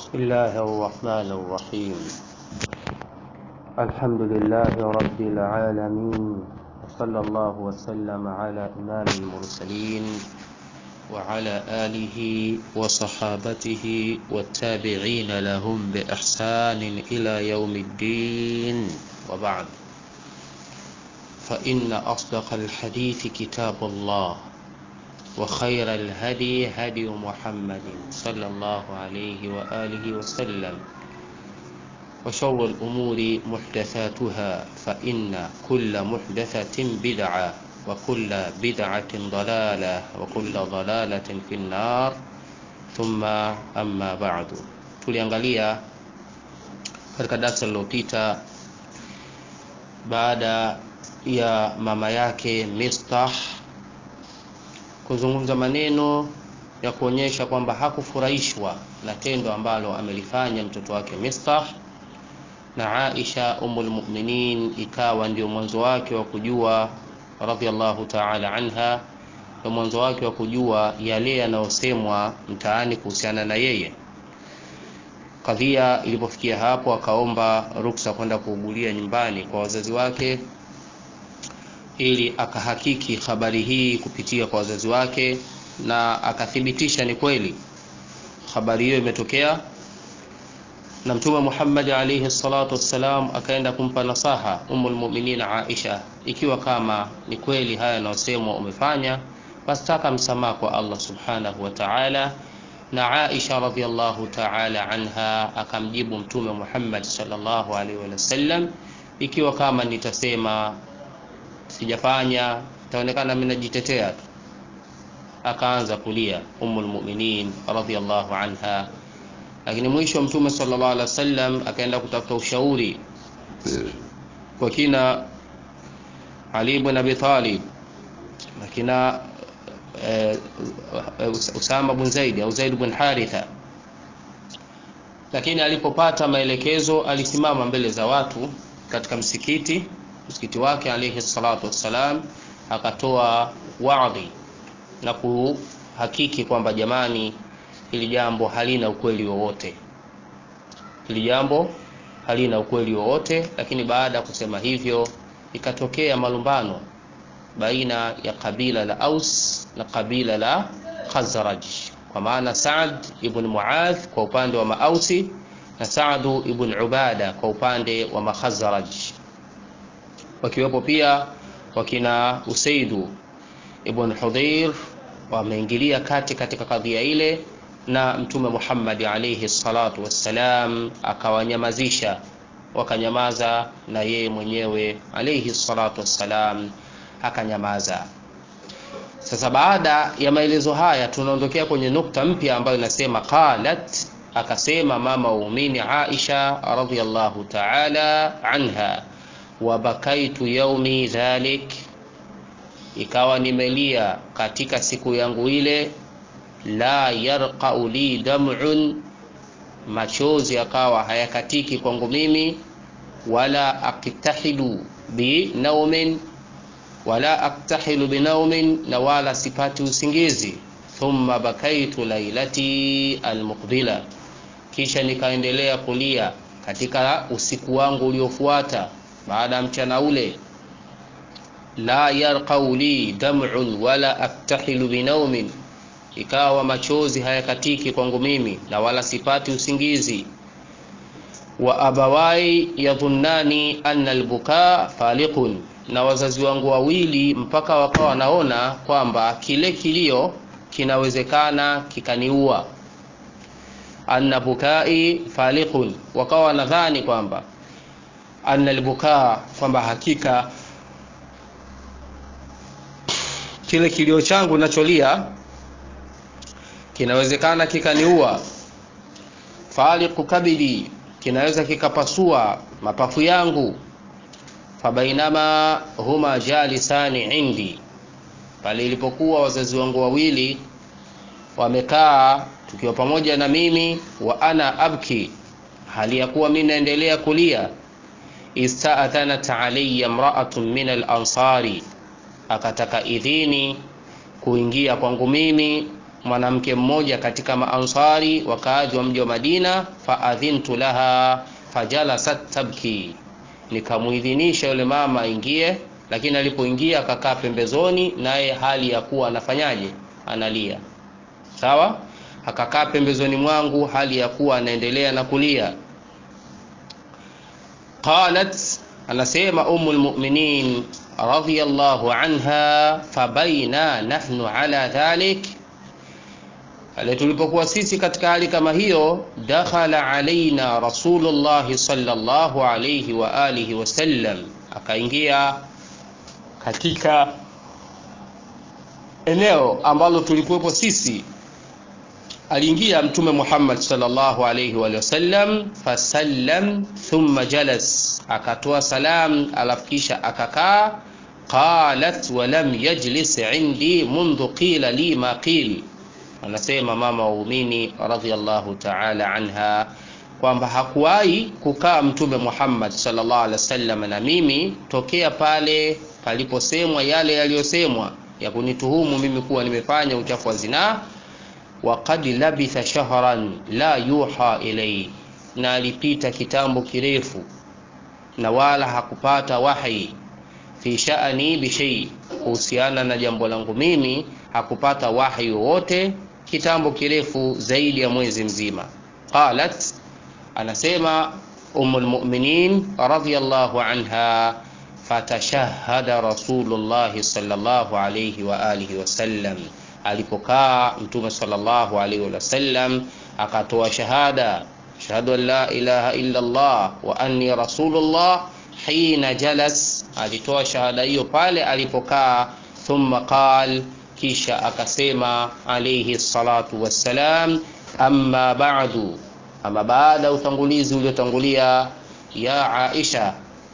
بسم الله الرحمن الرحيم الحمد لله رب العالمين وصلى الله وسلم على إمام المرسلين وعلى آله وصحابته والتابعين لهم بإحسان إلى يوم الدين وبعد فإن أصدق الحديث كتاب الله وخير الهدي هدي محمد صلى الله عليه وآله وسلم وشر الأمور محدثاتها فإن كل محدثة بدعة وكل بدعة ضلالة وكل ضلالة في النار ثم أما بعد tuliangalia katika darasa lililopita baada ya mama yake Mistah kuzungumza maneno ya kuonyesha kwamba hakufurahishwa na tendo ambalo amelifanya mtoto wake Mistah na Aisha umul mu'minin ikawa ndio mwanzo wake wa kujua radhiallahu ta'ala anha ndio mwanzo wake wa kujua yale yanayosemwa mtaani kuhusiana na yeye kadhia ilipofikia hapo akaomba ruksa kwenda kuugulia nyumbani kwa wazazi wake ili akahakiki habari hii kupitia kwa wazazi wake na akathibitisha ni kweli habari hiyo imetokea na mtume Muhammad alayhi salatu wassalam akaenda kumpa nasaha Ummul Mu'minin Aisha ikiwa kama ni kweli haya yanayosemwa umefanya basi taka msamaha kwa Allah subhanahu wa ta'ala na Aisha radhiallahu ta'ala anha akamjibu mtume Muhammad sallallahu alaihi wasallam ikiwa kama nitasema sijafanya itaonekana mimi najitetea tu akaanza kulia ummul mu'minin radhiallahu anha lakini mwisho mtume sallallahu alaihi wasallam akaenda kutafuta ushauri kwa kina Ali ibn Abi Talib na kina eh, Usama bin Zaid au Zaid bin Haritha lakini alipopata maelekezo alisimama mbele za watu katika msikiti msikiti wake alayhi salatu wassalam akatoa wadhi na kuhakiki kwamba jamani hili jambo halina ukweli wowote hili jambo halina ukweli wowote lakini baada ya kusema hivyo ikatokea malumbano baina ya kabila la Aus na kabila la Khazraj kwa maana Saad ibn Muadh kwa upande wa Maausi na Saadu ibn Ubada kwa upande wa Makhazraj wakiwepo pia wakina Usaidu ibn Hudhair wameingilia kati katika kadhia ile na mtume Muhammad alayhi salatu wassalam akawanyamazisha wakanyamaza na yeye mwenyewe alayhi salatu wassalam akanyamaza sasa baada ya maelezo haya tunaondokea kwenye nukta mpya ambayo inasema qalat akasema mama waumini Aisha radhiyallahu ta'ala anha wabakaitu yaumi dhalik ikawa nimelia katika siku yangu ile la yarqau li dam'un machozi akawa hayakatiki kwangu mimi wala aktahilu bi naumin wala aktahilu bi naumin na wala sipati usingizi thumma bakaitu lailati almuqbila kisha nikaendelea kulia katika usiku wangu uliofuata baada ya mchana ule la yarqau li dam'un wala aktahilu binaumin ikawa machozi hayakatiki kwangu mimi na wala sipati usingizi wa abawai yadhunnani anna albukaa faliqun na wazazi wangu wawili mpaka wakawa wanaona kwamba kile kilio kinawezekana kikaniua anna bukai faliqun wakawa wanadhani kwamba anna albukaa kwamba hakika kile kilio changu nacholia kinawezekana kikaniua faliqu kabidi kinaweza kikapasua mapafu yangu fabainama huma jalisani indi pale ilipokuwa wazazi wangu wawili wamekaa tukiwa pamoja na mimi wa ana abki hali ya kuwa mimi naendelea kulia istaadhanat alayya imra'atun min al-ansari akataka idhini kuingia kwangu mimi mwanamke mmoja katika maansari wakaaji wa mji wa Madina, faadhintu laha fajalasat tabki, nikamuidhinisha yule mama aingie, lakini alipoingia akakaa pembezoni, naye hali ya kuwa anafanyaje, analia. Sawa, akakaa pembezoni mwangu hali ya kuwa anaendelea na kulia. Qalat, anasema Ummul Mu'minin radhiyallahu anha, fabaina nahnu ala dhalik pale tulipokuwa sisi katika hali kama hiyo, dakhala alaina Rasulullah sallallahu alayhi wa alihi wasallam, akaingia katika eneo ambalo tulikuwepo sisi. Aliingia Mtume Muhammad sallallahu alayhi wa sallam, fasallam thumma jalas, akatoa salam alafu kisha akakaa. Qalat walam yajlis indi mundhu qila li ma qil Anasema mama waumini radhiyallahu ta'ala anha kwamba hakuwahi kukaa Mtume Muhammad sallallahu alaihi wasallam na mimi tokea pale paliposemwa yale yaliyosemwa ya kunituhumu mimi kuwa nimefanya uchafu wa zinaa. Wa qad labitha shahran la yuha ilayhi, na alipita kitambo kirefu na wala hakupata wahi fi sha'ani bi shay, kuhusiana na jambo langu mimi hakupata wahi wowote kitambo kirefu zaidi ya mwezi mzima. Qalat, anasema Ummul Mu'minin radhiyallahu anha, fatashahada Rasulullah sallallahu alayhi wa alihi wasallam, alipokaa Mtume sallallahu alayhi wasallam akatoa shahada, shahadu an la ilaha illa Allah wa anni rasulullah. Hina jalas, alitoa shahada hiyo pale alipokaa. Thumma qal kisha akasema alayhi salatu wassalam, amma ba'du, ama baada ya utangulizi uliotangulia, ya Aisha,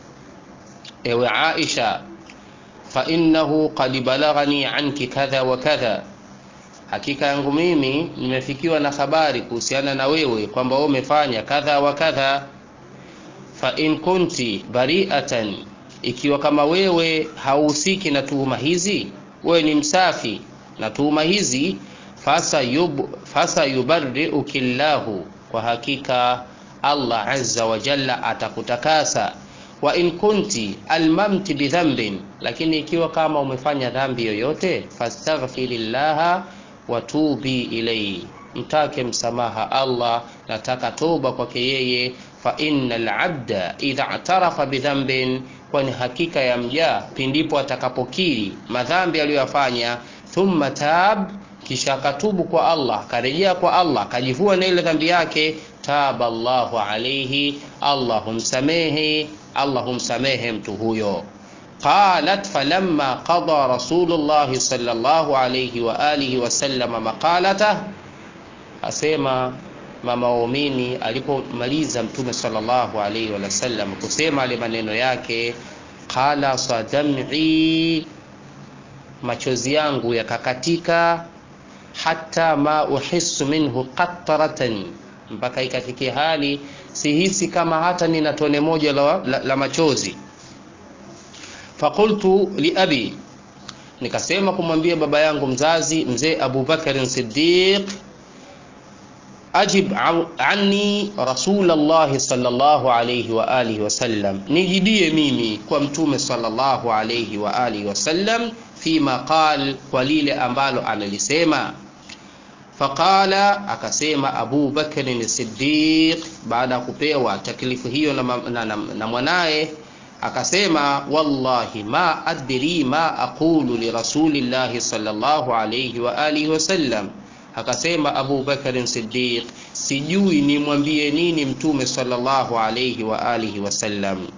ewe Aisha, fa innahu qad balaghani anki kadha wa kadha, hakika yangu mimi nimefikiwa na habari kuhusiana na wewe kwamba wewe umefanya kadha wa kadha. Fa in kunti bari'atan, ikiwa kama wewe hauhusiki na tuhuma hizi wewe ni msafi na tuhuma hizi, fasa yub, fasa yubarriuki llahu, kwa hakika Allah azza wa jalla atakutakasa. Wa in kunti almamti bidhambin, lakini ikiwa kama umefanya dhambi yoyote, fastaghfirillaha wa tubi ilayhi, mtake msamaha Allah, nataka toba kwake yeye. Fa innal abda idha atarafa bidhambin kwani hakika ya mja pindipo atakapokiri madhambi aliyoyafanya, thumma tab, kisha akatubu kwa Allah, akarejea kwa Allah, akajivua na ile dhambi yake, taba Allahu alayhi, Allah humsamehe, Allah humsamehe mtu huyo. Qalat falamma qada Rasulullah sallallahu alayhi wa alihi wasallam maqalata, asema mama waumini alipomaliza Mtume sallallahu alaihi wasallam kusema ale maneno yake, qala sadam'i, machozi yangu yakakatika, hata ma uhissu minhu qatratan, mpaka ikafikia hali sihisi kama hata nina tone moja la, la, la machozi. Faqultu li abi, nikasema kumwambia baba yangu mzazi mzee Abu Bakar Siddiq ajib anni Rasulullah sallallahu alayhi wa alihi wasallam, nijibie mimi kwa mtume sallallahu alayhi wa alihi wasallam, fima qal, kwa lile ambalo analisema. Faqala, akasema Abu Bakr Siddiq baada ya kupewa taklifu hiyo na, na, na, na mwanaye akasema, wallahi ma adri ma aqulu li rasulillahi sallallahu alayhi wa alihi wasallam Akasema Abu Bakar Siddiq, sijui nimwambie nini mtume sallallahu alayhi wa alihi wasallam.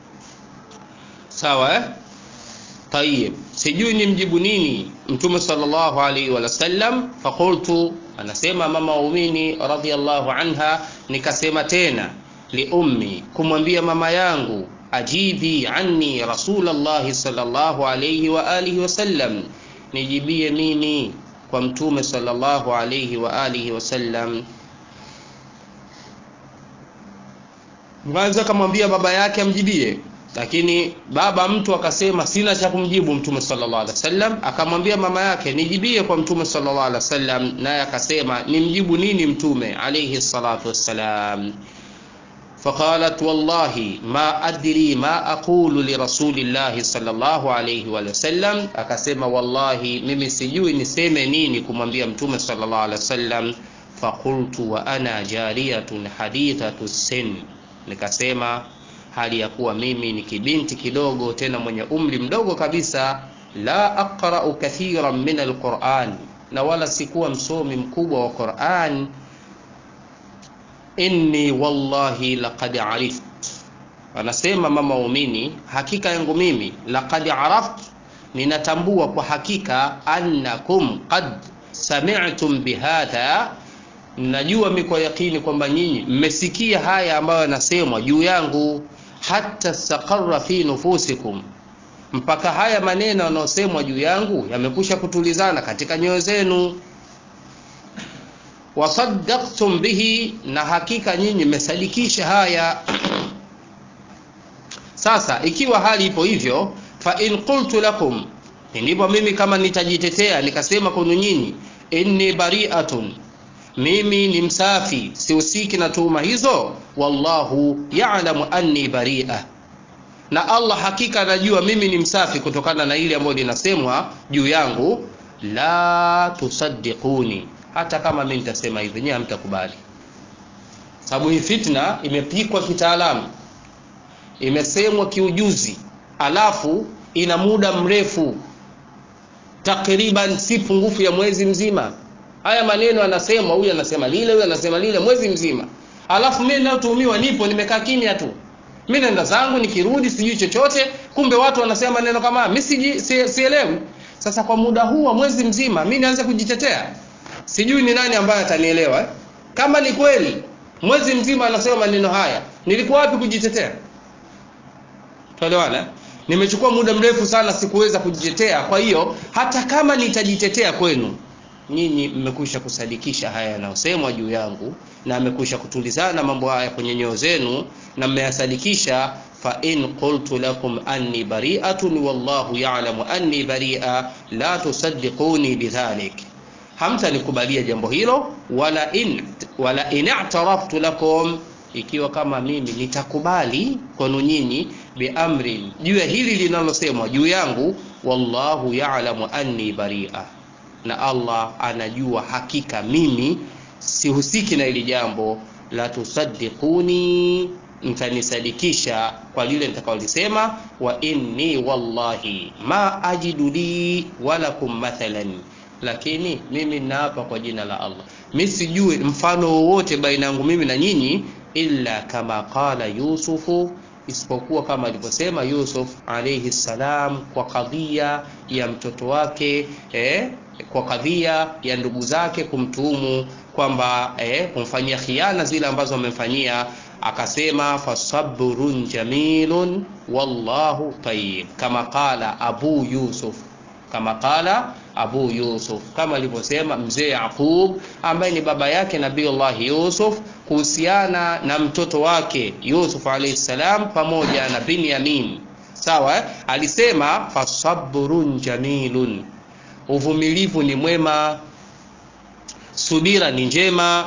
Sawa eh? Tayib, sijui nimjibu nini mtume sallallahu alayhi wa sallam. Faqultu, anasema mama waumini radhiyallahu anha, nikasema tena li ummi, kumwambia mama yangu, ajibi anni rasulallahi sallallahu alayhi wa alihi wasallam, nijibie mimi kwa mtume sallallahu alayhi wa alihi wasallam. Mwanza akamwambia baba yake amjibie, lakini baba mtu akasema sina cha kumjibu mtume sallallahu alaihi wasallam akamwambia mama yake nijibie kwa mtume sallallahu alaihi wasallam naye akasema nimjibu nini mtume alaihi salatu wassalam فقالت والله ما أدري ما أقول لرسول الله صلى الله عليه وسلم akasema wallahi mimi sijui niseme nini kumwambia mtume sallallahu alaihi wasallam faqultu wa ana jariyatun hadithatu sin nikasema hali ya kuwa mimi ni kibinti kidogo tena mwenye umri mdogo kabisa la aqra'u kathiran min alquran na wala sikuwa msomi mkubwa wa Qur'an inni wallahi laqad arift anasema mama waumini hakika yangu mimi laqad araft ninatambua kwa hakika annakum qad sami'tum bihadha najua mi kwa yakini kwamba nyinyi mmesikia haya ambayo yanasemwa juu yangu hata staqarra fi nufusikum mpaka haya maneno yanayosemwa juu yangu yamekusha kutulizana katika nyoyo zenu wasaddaqtum bihi na hakika nyinyi mmesadikisha haya sasa ikiwa hali ipo hivyo fa in qultu lakum ndipo mimi kama nitajitetea nikasema kwenu nyinyi inni bari'atun mimi ni msafi sihusiki na tuhuma hizo wallahu ya'lamu anni bari'a na Allah hakika anajua mimi ni msafi kutokana na ile ambayo linasemwa juu yangu la tusaddiquni hata kama mimi nitasema hivi nyewe hamtakubali sababu hii fitna imepikwa kitaalamu imesemwa kiujuzi alafu ina muda mrefu takriban si pungufu ya mwezi mzima haya maneno anasemwa huyu anasema lile huyu anasema lile mwezi mzima alafu mimi ninayotuhumiwa nipo nimekaa kimya tu mimi naenda zangu nikirudi sijui chochote kumbe watu wanasema maneno kama mimi si, si, sielewi sasa kwa muda huu wa mwezi mzima mimi nianze kujitetea sijui ni nani ambaye atanielewa eh? kama ni kweli mwezi mzima anasema maneno haya nilikuwa wapi kujitetea tuelewana nimechukua muda mrefu sana sikuweza kujitetea kwa hiyo hata kama nitajitetea kwenu nyinyi mmekwisha kusadikisha haya yanayosemwa juu yangu na mmekwisha kutulizana mambo haya kwenye nyoo zenu na mmeyasadikisha fa in qultu lakum anni bari'atun wallahu ya'lamu anni bari'a la tusaddiquni bidhalik hamtanikubalia jambo hilo wala in wala in i'taraftu lakum ikiwa kama mimi nitakubali kwenu nyinyi biamrin juu ya hili linalosemwa juu yangu wallahu ya'lamu anni bari'a na Allah anajua hakika mimi sihusiki na hili jambo la tusaddiquni mtanisadikisha kwa lile nitakaolisema wa inni wallahi ma ajidu li walakum mathalan lakini mimi naapa kwa jina la Allah mi sijui mfano wowote baina yangu mimi na nyinyi illa kama qala yusufu isipokuwa kama alivyosema Yusuf alayhi salam kwa kadhia ya mtoto wake eh, kwa kadhia ya ndugu zake kumtuhumu kwamba eh, kumfanyia khiana zile ambazo wamemfanyia akasema fasabrun jamilun wallahu tayyib kama qala abu yusuf kama qala abu yusuf kama alivyosema mzee yaqub ambaye ni baba yake nabiiullah yusuf kuhusiana na mtoto wake yusuf alayhi salam pamoja na binyamin sawa eh? alisema fasabrun jamilun uvumilivu ni mwema subira ni njema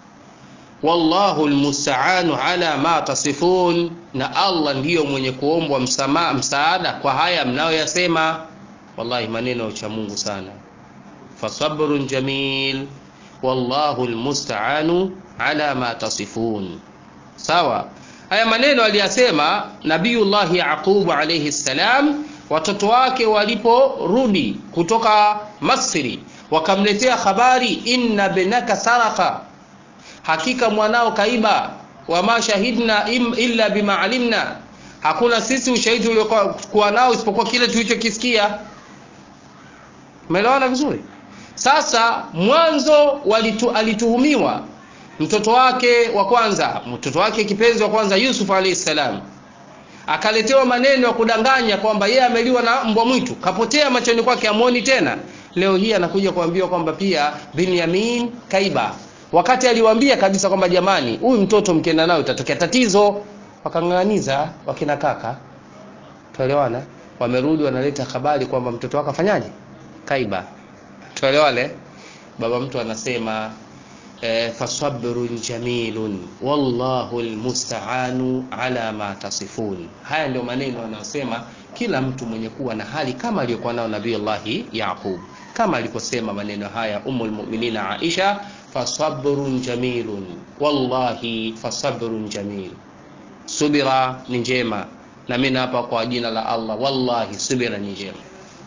wallahu almusta'anu ala ma tasifun na Allah ndiyo mwenye kuombwa msamaha msaada kwa haya mnayoyasema wallahi maneno ya uchamungu sana fasabrun jamil wallahu almusta'anu ala ma tasifun sawa haya maneno aliyasema nabiyullah yaqub alayhi salam watoto wake waliporudi kutoka Masri wakamletea habari inna binaka saraka hakika mwanao kaiba wama shahidna illa bima alimna hakuna sisi ushahidi uliokuwa nao isipokuwa kile tulichokisikia umeelewana vizuri sasa mwanzo walitu, alituhumiwa mtoto wake wa kwanza mtoto wake kipenzi wa kwanza Yusuf alayhi salam akaletewa maneno ya kudanganya kwamba yeye ameliwa na mbwa mwitu kapotea machoni kwake amuoni tena leo hii anakuja kuambiwa kwamba pia Binyamin kaiba wakati aliwaambia kabisa kwamba jamani huyu mtoto mkienda nayo itatokea tatizo wakang'ang'aniza wakina kaka tuelewana wamerudi wanaleta habari kwamba mtoto wake afanyaje kaiba tuelewane baba mtu anasema eh, fasabrun jamilun wallahu almusta'anu ala ma tasifun haya ndio maneno anayosema kila mtu mwenye kuwa na hali kama aliyokuwa nayo nabii Allahi Yaqub kama aliposema maneno haya ummul mu'minina Aisha fasabrun jamilun wallahi fasabrun jamil subira ni njema na mimi hapa kwa jina la Allah wallahi subira ni njema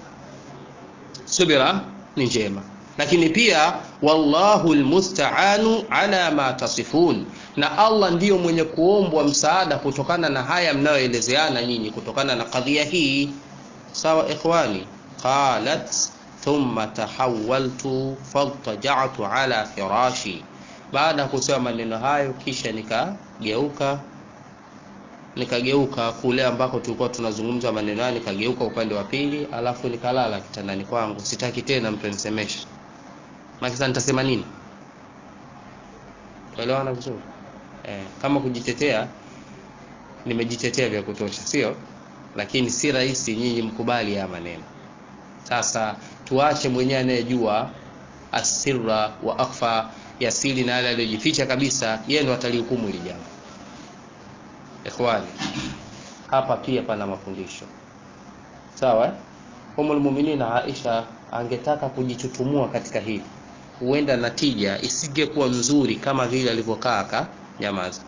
subira ni njema lakini pia wallahu almusta'anu ala ma tasifun na Allah ndiyo mwenye kuombwa msaada kutokana na haya mnayoelezeana nyinyi kutokana na kadhia hii sawa ikhwani qalat thumma tahawaltu faltaja'tu ala firashi baada ya kusema maneno hayo kisha nikageuka nikageuka kule ambako tulikuwa tunazungumza maneno hayo nikageuka upande wa pili alafu nikalala kitandani kwangu sitaki tena mtu anisemeshe makisa nitasema nini tuelewana vizuri eh, kama kujitetea nimejitetea vya kutosha sio lakini si rahisi nyinyi mkubali haya maneno sasa tuache mwenyewe anayejua asirra wa akhfa ya siri na yale aliyojificha kabisa yeye ndo atalihukumu hili jambo ikhwani hapa pia pana mafundisho sawa eh? Ummul Mu'minin Aisha angetaka kujichutumua katika hili huenda natija isingekuwa nzuri kama vile alivyokaa aka nyamaza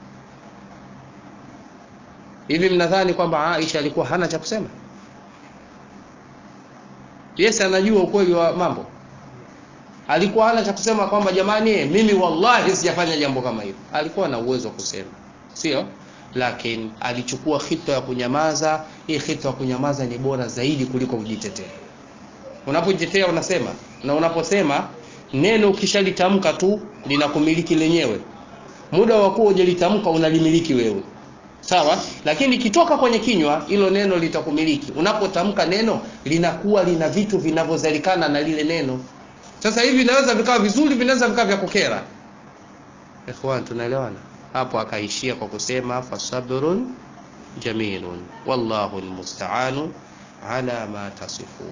hivi mnadhani kwamba Aisha alikuwa hana cha kusema Yes anajua ukweli wa mambo alikuwa hana cha kusema kwamba jamani mimi wallahi sijafanya jambo kama hilo alikuwa na uwezo wa kusema sio lakini alichukua khitwa ya kunyamaza hii khitwa ya kunyamaza ni bora zaidi kuliko kujitetea unapojitetea unasema na unaposema neno ukishalitamka tu linakumiliki lenyewe muda wa kuwa hujalitamka unalimiliki wewe sawa lakini ikitoka kwenye kinywa hilo neno litakumiliki unapotamka neno linakuwa lina vitu vinavyozalikana na lile neno sasa hivi vinaweza vikawa vizuri vinaweza vikawa vya kukera ikhwan tunaelewana hapo akaishia kwa kusema fasabrun jamilun wallahu almusta'anu ala ma tasifun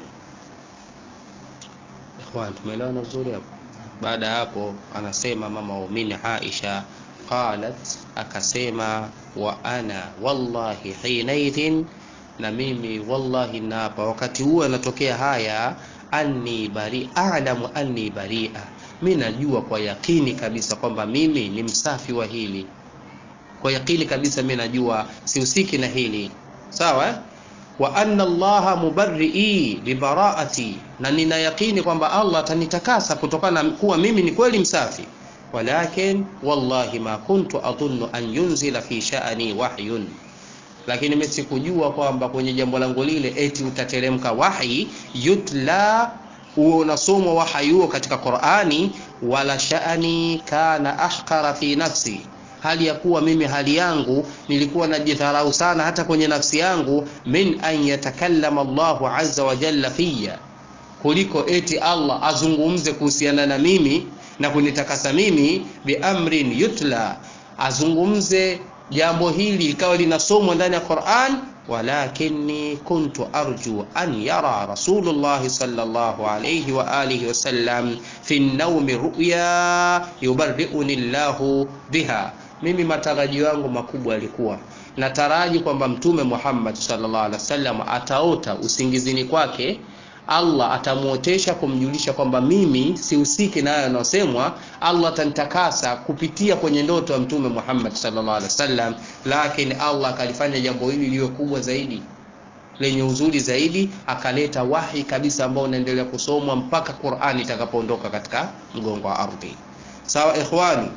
ikhwan tumeelewana vizuri hapo baada ya hapo anasema mama waumini Aisha qalat akasema wa ana wallahi hinaidhin na mimi wallahi naapa wakati huo anatokea haya anni bari a'lamu anni bari'a mi najua kwa yakini kabisa kwamba mimi ni msafi wa hili kwa yakini kabisa mi najua sihusiki na hili sawa eh? wa anna allaha mubarrii libaraati na nina yakini kwamba allah atanitakasa kutokana na kuwa mimi ni kweli msafi walakin wallahi ma kuntu adhunnu an yunzila fi sha'ani wahyun lakini mimi sikujua kwamba kwenye jambo langu lile eti utateremka wahi yutla huo unasomwa wahi huo katika Qur'ani wala sha'ani kana ahqara fi nafsi hali ya kuwa mimi hali yangu nilikuwa najidharau sana hata kwenye nafsi yangu min an yatakallama Allahu azza wa jalla fiyya kuliko eti Allah azungumze kuhusiana na mimi na kunitakasa mimi biamrin yutla azungumze jambo hili ikawa linasomwa ndani ya Qur'an walakinni kuntu arju an yara Rasulullah sallallahu alayhi wa alihi wasallam fi an-nawmi ru'ya yubarri'uni Allahu biha mimi matarajio yangu makubwa yalikuwa nataraji kwamba mtume Muhammad sallallahu alaihi wasallam ataota usingizini kwake Allah atamuotesha kumjulisha kwamba mimi sihusiki na hayo yanayosemwa. Allah atanitakasa kupitia kwenye ndoto ya Mtume Muhammad sallallahu alaihi wasallam, lakini Allah akalifanya jambo hili liwe kubwa zaidi lenye uzuri zaidi, akaleta wahi kabisa ambao unaendelea kusomwa mpaka Qur'ani itakapoondoka katika mgongo wa ardhi. Sawa ikhwani,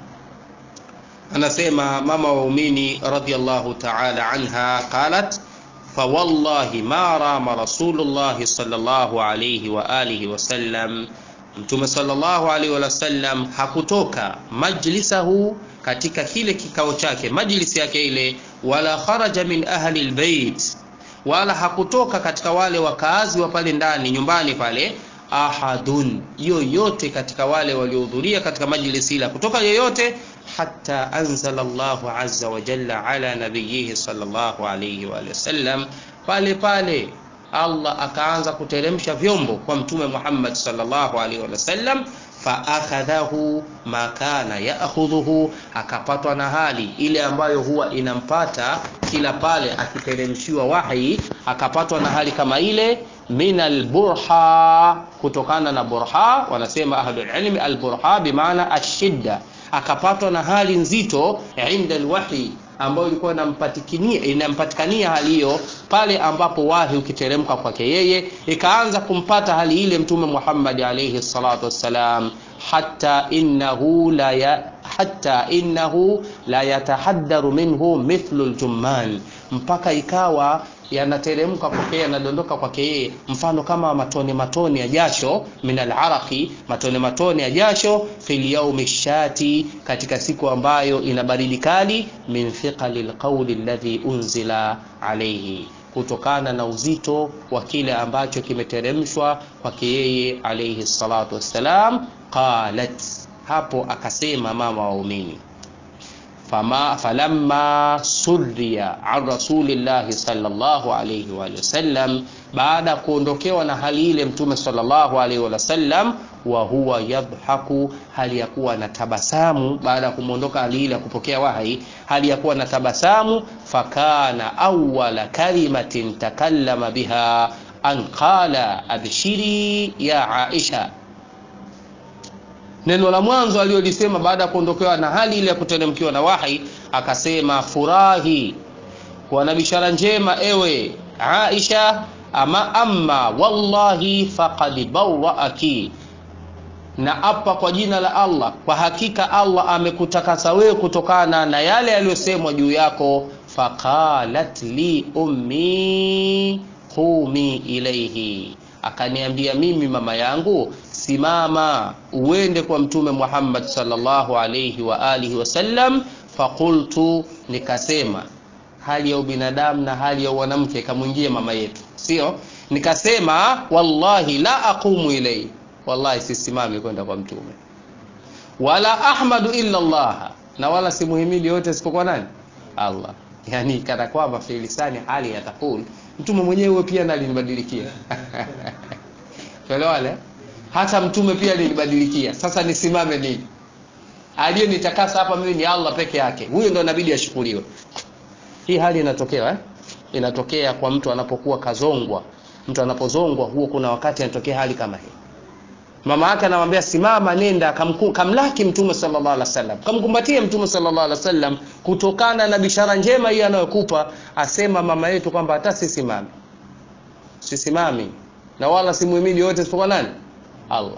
anasema mama waumini radhiyallahu ta'ala anha qalat fawallahi ma rama rasulullahi sallallahu alayhi wa alihi wasallam mtume sallallahu alayhi wasallam hakutoka majlisahu katika kile kikao chake majlisi yake ile wala kharaja min ahli albayt wala hakutoka katika wale wakaazi wa pale ndani nyumbani pale ahadun yoyote katika wale waliohudhuria katika majlisi ile kutoka yoyote hatta anzala Allahu azza wa jalla ala nabiyihi sallallahu alayhi wa sallam, pale pale Allah akaanza kuteremsha vyombo kwa mtume Muhammad sallallahu alaihi wasallam, fa akhadhahu ma kana yaakhudhuhu, akapatwa na hali ile ambayo huwa inampata kila pale akiteremshiwa wahi, akapatwa na hali kama ile min alburha, kutokana na burha. Wanasema ahlul ilmi alburha bimaana ashidda, akapatwa na hali nzito inda alwahyi ambayo ilikuwa inampatikania inampatikania hali hiyo pale ambapo wahi ukiteremka kwake yeye, ikaanza kumpata hali ile mtume Muhammad alayhi salatu wassalam, hatta innahu la ya, hatta innahu la yatahaddaru minhu mithlu aljumman, mpaka ikawa yanateremka kwake yanadondoka kwake yeye mfano kama matone matone ya jasho min alaraqi, matone matone ya jasho fil yaumi shati, katika siku ambayo ina baridi kali, min thiqali alqawli alladhi unzila alayhi, kutokana na uzito wa kile ambacho kimeteremshwa kwake yeye alayhi salatu wassalam. Qalat, hapo akasema mama waumini Fama, falamma surriya an rasulillahi sallallahu alayhi wa sallam, baada ya kuondokewa na hali ile mtume sallallahu alayhi wa sallam, wa huwa yadhaku, hali ya kuwa na tabasamu. Baada ya kumwondoka hali ile ya kupokea wahi, hali ya kuwa na tabasamu. Fakana awwala kalimatin takallama biha an qala abshiri ya Aisha Neno la mwanzo aliyolisema baada ya kuondokewa na hali ile ya kuteremkiwa na wahi, akasema furahi, kuwa na bishara njema ewe Aisha. Ama amma wallahi faqad bawwaaki, na apa kwa jina la Allah, kwa hakika Allah amekutakasa wewe kutokana na yale yaliyosemwa juu yako. Faqalat li ummi qumi ilayhi, akaniambia mimi mama yangu simama uende kwa mtume Muhammad sallallahu alayhi wa alihi wasallam. Faqultu, nikasema hali ya ubinadamu na hali ya mwanamke ikamwingia mama yetu, sio? Nikasema wallahi la aqumu ilayhi, wallahi sisimami kwenda kwa mtume, wala ahmadu illa Allah, na wala simuhimidi yote isipokuwa nani? Allah. Yani kana kwamba fi lisani hali ya taqul, mtume mwenyewe pia nalinibadilikia tuelewane hata mtume pia nilibadilikia. Sasa nisimame nini? Aliyenitakasa hapa mimi ni Allah peke yake, huyo ndo inabidi ashukuriwe. Hii hali inatokea eh? Inatokea kwa mtu anapokuwa kazongwa. Mtu anapozongwa huo, kuna wakati anatokea hali kama hii. Mama yake anamwambia simama, nenda kamku, kamlaki mtume sallallahu alaihi wasallam, kamkumbatie mtume sallallahu alaihi wasallam, kutokana na bishara njema hii anayokupa. Asema mama yetu kwamba hata sisimami, sisimami na wala simuhimidi yote isipokuwa nani? Allah.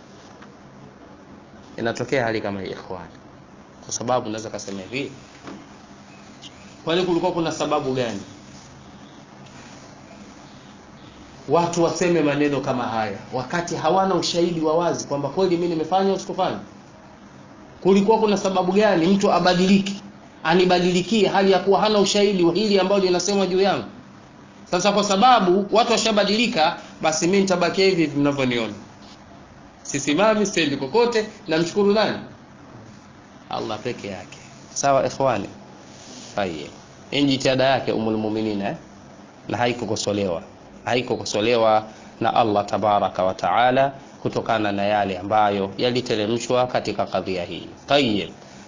Inatokea hali kama hii ikhwan, kwa sababu naweza kusema hivi, kwani kulikuwa kuna sababu gani watu waseme maneno kama haya wakati hawana ushahidi wa wazi kwamba kweli mimi nimefanya au sikufanya? Kulikuwa kuna sababu gani mtu abadiliki, anibadilikie hali ya kuwa hana ushahidi wa hili ambalo linasemwa juu yangu? Sasa kwa sababu watu washabadilika, basi mimi nitabakia hivi hivi mnavyoniona sisimami siendi kokote. Namshukuru nani? Allah peke yake. Sawa ikhwani, haya ni jitihada yake Ummul Mu'minin eh? na haikukosolewa haikukosolewa na Allah tabaraka wa taala kutokana na yale ambayo yaliteremshwa katika kadhia hii. Tayyib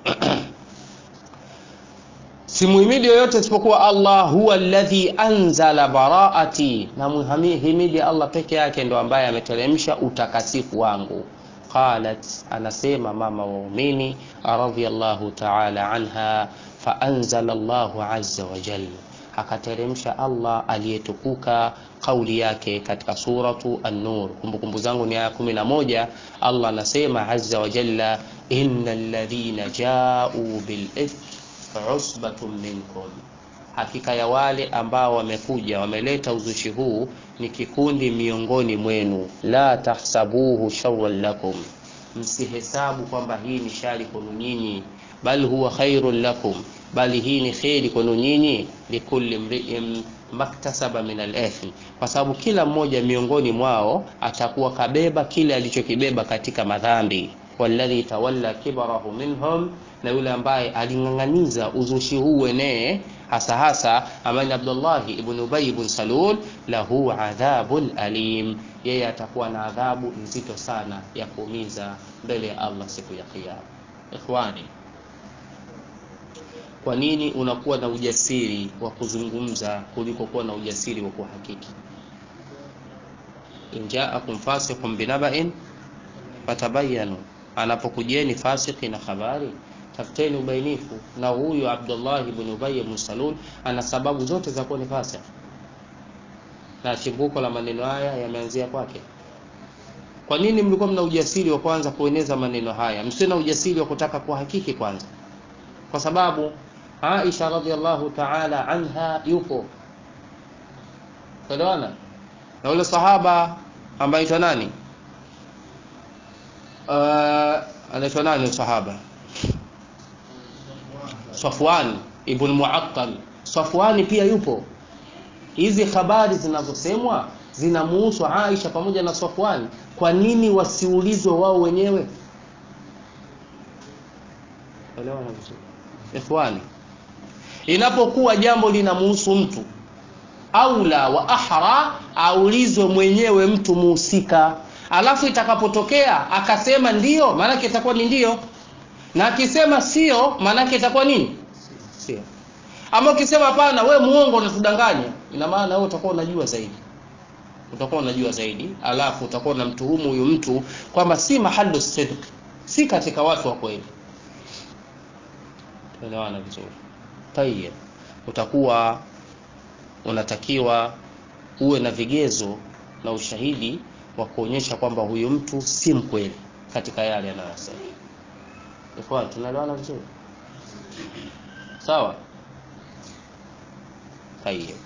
simuhimidi yoyote isipokuwa Allah, huwa alladhi anzala baraati, na muhimidi Allah peke yake ndo ambaye ameteremsha utakasifu wangu. Qalat, anasema mama waumini radhiyallahu ta'ala anha, fa anzala Allahu azza wa jalla, akateremsha Allah aliyetukuka kauli yake katika suratu An-Nur. Kumbukumbu zangu ni aya kumi na moja. Allah anasema azza wa jalla, innal ladhina ja'u bil usbatun minkum, hakika ya wale ambao wamekuja wameleta uzushi huu ni kikundi miongoni mwenu. La tahsabuhu sharran lakum, msihesabu kwamba hii ni shari kwenu nyinyi, bal huwa khairun lakum, bali hii ni kheri kwenu nyinyi. Likulli mri'in maktasaba min al-ithm, kwa sababu kila mmoja miongoni mwao atakuwa kabeba kile alichokibeba katika madhambi walladhi tawalla kibarahu minhum, na yule ambaye aling'ang'aniza uzushi huu wenee hasa hasa amani Abdullahi ibn Ubay ibn Salul, lahu adhabun alim, yeye atakuwa na adhabu nzito sana ya kuumiza mbele ya Allah siku ya Kiyama. Ikhwani, kwa nini unakuwa na ujasiri wa kuzungumza kuliko kuwa na ujasiri wa kuhakiki? in jaakum fasiqun binaba'in fatabayanu, anapokujeni fasiki na habari tafuteni ubainifu. Na huyu Abdullah ibn Ubay ibn Salul ana sababu zote za kuwa ni fasik, na chimbuko la maneno haya yameanzia kwake. Kwa nini mlikuwa mna ujasiri wa kwanza kueneza maneno haya, msio na ujasiri wa kutaka kuhakiki kwanza? Kwa sababu Aisha radhiallahu ta'ala anha yupo, elewana na ule sahaba ambaye aitwa nani, uh, anaitwa nani sahaba Safwan ibn Muattal. Safwani pia yupo. Hizi habari zinazosemwa zinamuhusu Aisha pamoja na Safwani, kwa nini wasiulizwe wao wenyewe? Elewa na vizuri ikhwani, inapokuwa jambo linamuhusu mtu aula wa ahra, aulizwe mwenyewe mtu muhusika, alafu itakapotokea akasema ndiyo, maanake itakuwa ni ndiyo na akisema sio maanake itakuwa nini? Sio. Ama ukisema hapana, we muongo, unatudanganya, ina maana wewe utakuwa unajua zaidi, utakuwa unajua zaidi, alafu utakuwa unamtuhumu huyu mtu kwamba si mahalu sidq, si katika watu wa kweli. Tuelewana vizuri? Tayeb, utakuwa unatakiwa uwe na vigezo na ushahidi wa kuonyesha kwamba huyu mtu si mkweli katika yale anayosema. Ikhwan, tunaelewana vizuri? Sawa? Tayeb.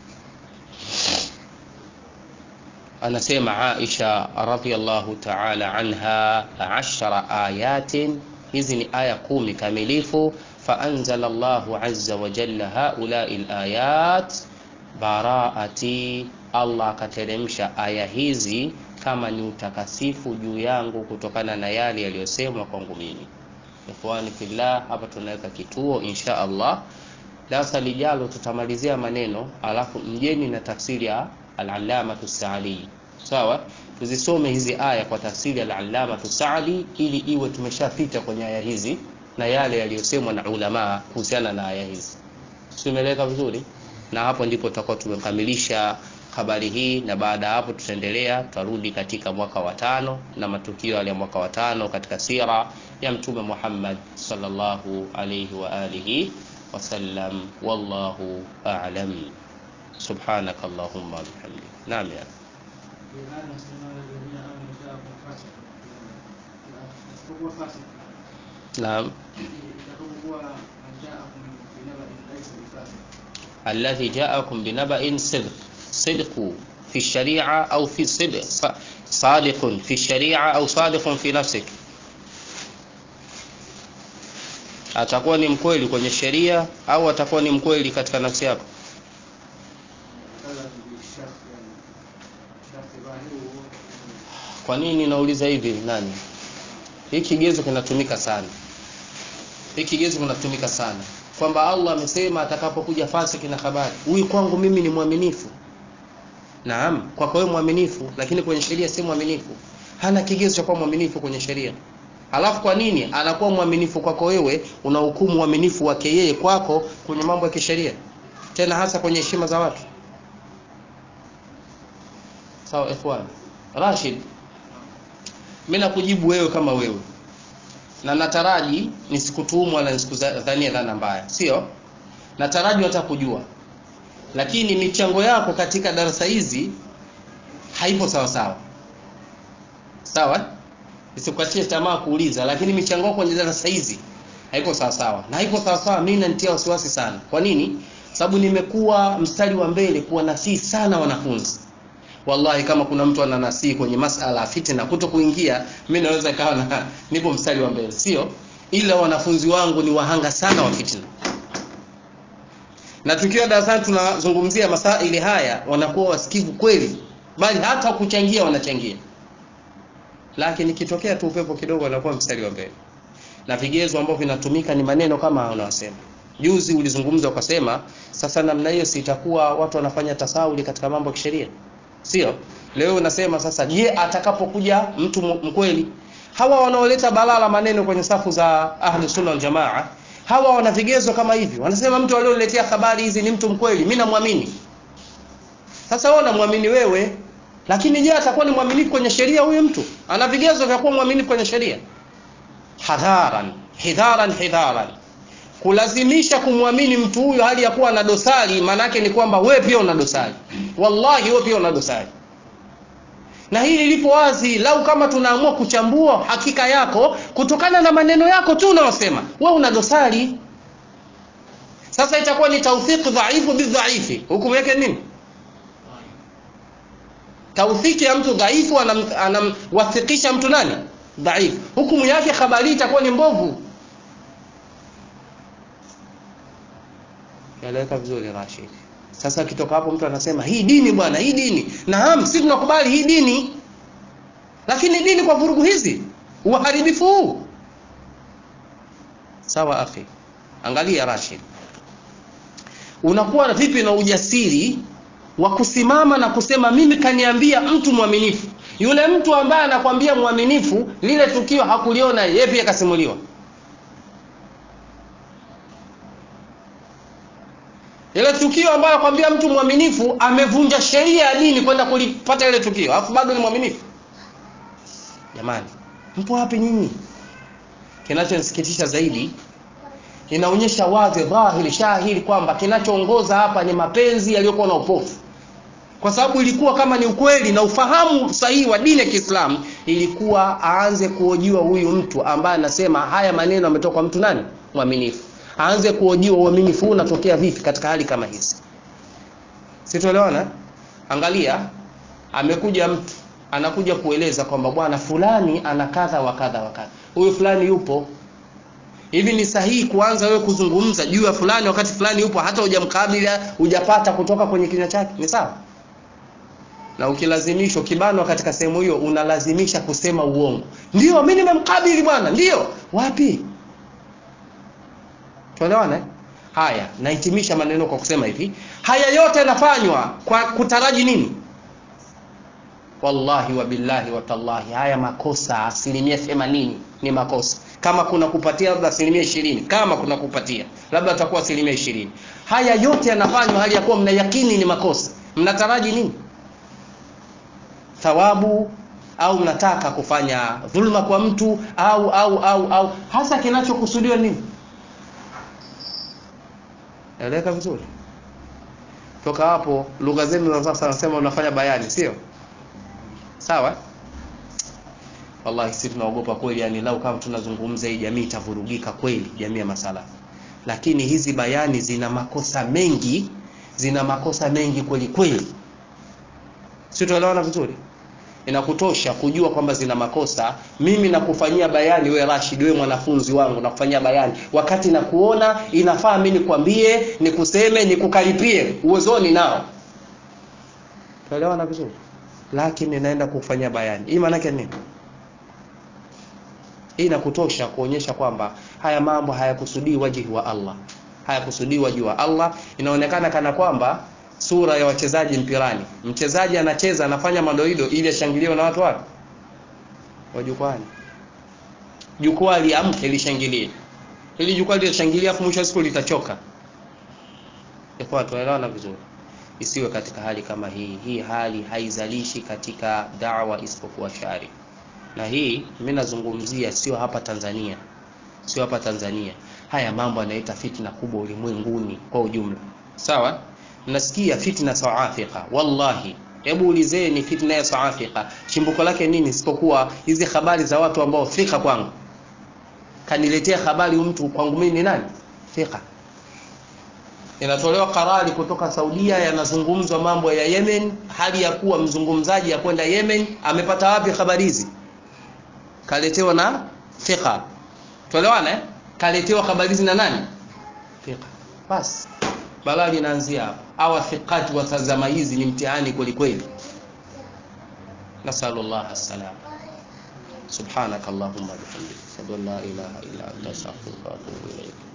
Anasema Aisha radhiyallahu ta'ala anha, ashara ayatin, hizi ni aya kumi kamilifu. Faanzala Allahu azza wa jalla haulai alayat baraati, Allah akateremsha aya hizi kama ni utakasifu juu yangu kutokana na yale yaliyosemwa kwangu mimi. Ikhwani fillah, hapa tunaweka kituo insha Allah. Darasa lijalo tutamalizia maneno, alafu mjeni na tafsiri ya al-Allamatu Saadi. Sawa, tuzisome hizi aya kwa tafsiri ya al-Allamatu Saadi ili iwe tumeshapita kwenye aya hizi na yale yaliyosemwa na ulama kuhusiana na aya hizi. Tumeeleka vizuri, na hapo ndipo tutakuwa tumekamilisha habari hii, na baada ya hapo tutaendelea, tutarudi katika mwaka wa tano na matukio yale ya mwaka wa tano katika sira ya Mtume Muhammad sallallahu alayhi wa alihi wasallam. Wallahu a'lam. Subhanaka Allahumma wa bihamdik. Naam ya naam, alladhi ja'akum binaba'in sidq sidqu fi sharia au fi sidq sadiqun fi sharia au sadiqun fi nafsik atakuwa ni mkweli kwenye sheria au atakuwa ni mkweli katika nafsi yako? Kwa nini nauliza hivi? Nani, hiki kigezo kinatumika sana, hiki kigezo kinatumika sana kwamba Allah amesema atakapokuja fasiki na habari, huyu kwangu mimi ni mwaminifu. Naam, kwako wewe mwaminifu, lakini kwenye sheria si mwaminifu. Hana kigezo cha kuwa mwaminifu kwenye sheria. Halafu kwa nini anakuwa mwaminifu kwako wewe, unahukumu uaminifu wake yeye kwako kwenye mambo ya kisheria, tena hasa kwenye heshima za watu? Sawa ikhwan. Rashid, mimi nakujibu wewe kama wewe, na nataraji nisikutuhumu wala nisikudhania dhana mbaya, sio? Nataraji hata kujua, lakini michango yako katika darasa hizi haipo sawa sawa, sawa Nisikukatie tamaa kuuliza, lakini michango yako kwenye darasa hizi haiko sawa sawa, na haiko sawa sawa. Mimi nanitia wasiwasi sana. Kwa nini? Sababu nimekuwa mstari wa mbele kuwa nasihi sana wanafunzi. Wallahi, kama kuna mtu ananasihi kwenye masala ya fitna kuto kuingia, mimi naweza kawa na nipo mstari wa mbele, sio? Ila wanafunzi wangu ni wahanga sana wa fitna, na tukiwa darasani tunazungumzia masaili haya, wanakuwa wasikivu kweli, bali hata kuchangia wanachangia lakini ikitokea tu upepo kidogo anakuwa mstari wa mbele na vigezo ambavyo vinatumika ni maneno kama unawasema juzi ulizungumza ukasema sasa namna hiyo sitakuwa watu wanafanya tasawuli katika mambo ya kisheria sio leo unasema sasa je atakapokuja mtu mkweli hawa wanaoleta balala maneno kwenye safu za ahli sunna wal jamaa hawa wana vigezo kama hivi wanasema mtu aliyoletea habari hizi ni mtu mkweli mimi namwamini sasa wewe unamwamini wewe lakini je atakuwa ni mwaminifu kwenye sheria huyu mtu ana vigezo vya kuwa mwaminifu kwenye sheria hadharan hidharan hidharan kulazimisha kumwamini mtu huyu hali ya kuwa na dosari maanake ni kwamba wewe pia una dosari wallahi wewe pia una dosari na hili lipo wazi lau kama tunaamua kuchambua hakika yako kutokana na maneno yako tu unaosema wewe una dosari sasa itakuwa ni tawthiq dhaifu bidhaifi hukumu yake nini tawthiki ya mtu dhaifu anamwathikisha anam, mtu nani dhaifu hukumu yake habari itakuwa ni mbovu eleweka vizuri Rashid sasa kitoka hapo mtu anasema hii dini bwana hii dini naam sisi tunakubali hii dini lakini dini kwa vurugu hizi uharibifu huu sawa akhi angalia Rashid unakuwa na vipi na ujasiri wa kusimama na kusema mimi kaniambia mtu mwaminifu yule mtu ambaye anakwambia mwaminifu lile tukio hakuliona yeye pia kasimuliwa ile tukio ambayo anakwambia mtu mwaminifu amevunja sheria ya dini kwenda kulipata ile tukio alafu bado ni mwaminifu jamani mpo wapi nyinyi kinachonisikitisha zaidi inaonyesha wazi dhahiri shahiri kwamba kinachoongoza hapa ni mapenzi yaliyokuwa na upofu kwa sababu ilikuwa kama ni ukweli na ufahamu sahihi wa dini ya Kiislamu ilikuwa aanze kuojiwa huyu mtu ambaye anasema haya maneno ametoka kwa mtu nani mwaminifu aanze kuojiwa uaminifu huu unatokea vipi katika hali kama hizi sitoelewana angalia amekuja mtu anakuja kueleza kwamba bwana fulani ana kadha wa kadha wa kadha huyu fulani yupo hivi ni sahihi kuanza wewe kuzungumza juu ya fulani wakati fulani yupo hata hujamkabili hujapata kutoka kwenye kinywa chake ni sawa na ukilazimishwa kibanwa katika sehemu hiyo unalazimisha kusema uongo ndio mimi nimemkabili bwana ndio wapi tuelewana eh? haya nahitimisha maneno kwa kusema hivi haya yote yanafanywa kwa kutaraji nini wallahi wa billahi wa tallahi haya makosa asilimia themanini ni makosa kama kuna kupatia labda asilimia ishirini kama kuna kupatia labda atakuwa asilimia ishirini haya yote yanafanywa hali ya kuwa mna yakini ni makosa mnataraji nini thawabu au mnataka kufanya dhulma kwa mtu au au au au hasa kinachokusudiwa nini eleka vizuri toka hapo lugha zenu za sasa nasema unafanya bayani sio sawa wallahi sisi tunaogopa kweli yani lau kama tunazungumza hii jamii itavurugika kweli jamii ya masala lakini hizi bayani zina makosa mengi zina makosa mengi kweli kweli sio tuelewana vizuri inakutosha kujua kwamba zina makosa mimi nakufanyia bayani we Rashid we mwanafunzi wangu nakufanyia bayani wakati nakuona inafaa mimi nikwambie nikuseme nikukaripie uwezoni nao tuelewana vizuri lakini naenda kufanyia bayani hii maana yake nini hii inakutosha kuonyesha kwamba haya mambo hayakusudii wajihi wa Allah hayakusudii wajihi wa Allah inaonekana kana kwamba sura ya wachezaji mpirani mchezaji anacheza anafanya madoido ili ashangiliwe na watu wapi wa jukwani jukwaa liamke lishangilie ili jukwaa litashangilia afu mwisho wa siku litachoka kwa tunaelewana vizuri isiwe katika hali kama hii hii hali haizalishi katika dawa isipokuwa shari na hii mimi nazungumzia sio hapa Tanzania sio hapa Tanzania haya mambo yanaita fitna kubwa ulimwenguni kwa ujumla sawa nasikia fitna South Africa wallahi hebu ulizeni fitna ya South Africa chimbuko lake nini isipokuwa hizi habari za watu ambao fika kwangu kaniletea habari mtu kwangu mimi ni nani fika inatolewa karari kutoka Saudia yanazungumzwa mambo ya Yemen hali ya kuwa mzungumzaji ya kwenda Yemen amepata wapi habari hizi kaletewa na fika tuelewana eh? kaletewa habari hizi na nani fika basi balaa linaanzia hapa awa thiqati wa tazama hizi ni mtihani kweli kweli nasallallahu alaihi subhanakallahumma bihamdika ashhadu an la ilaha illa anta astaghfiruka wa atubu ilayk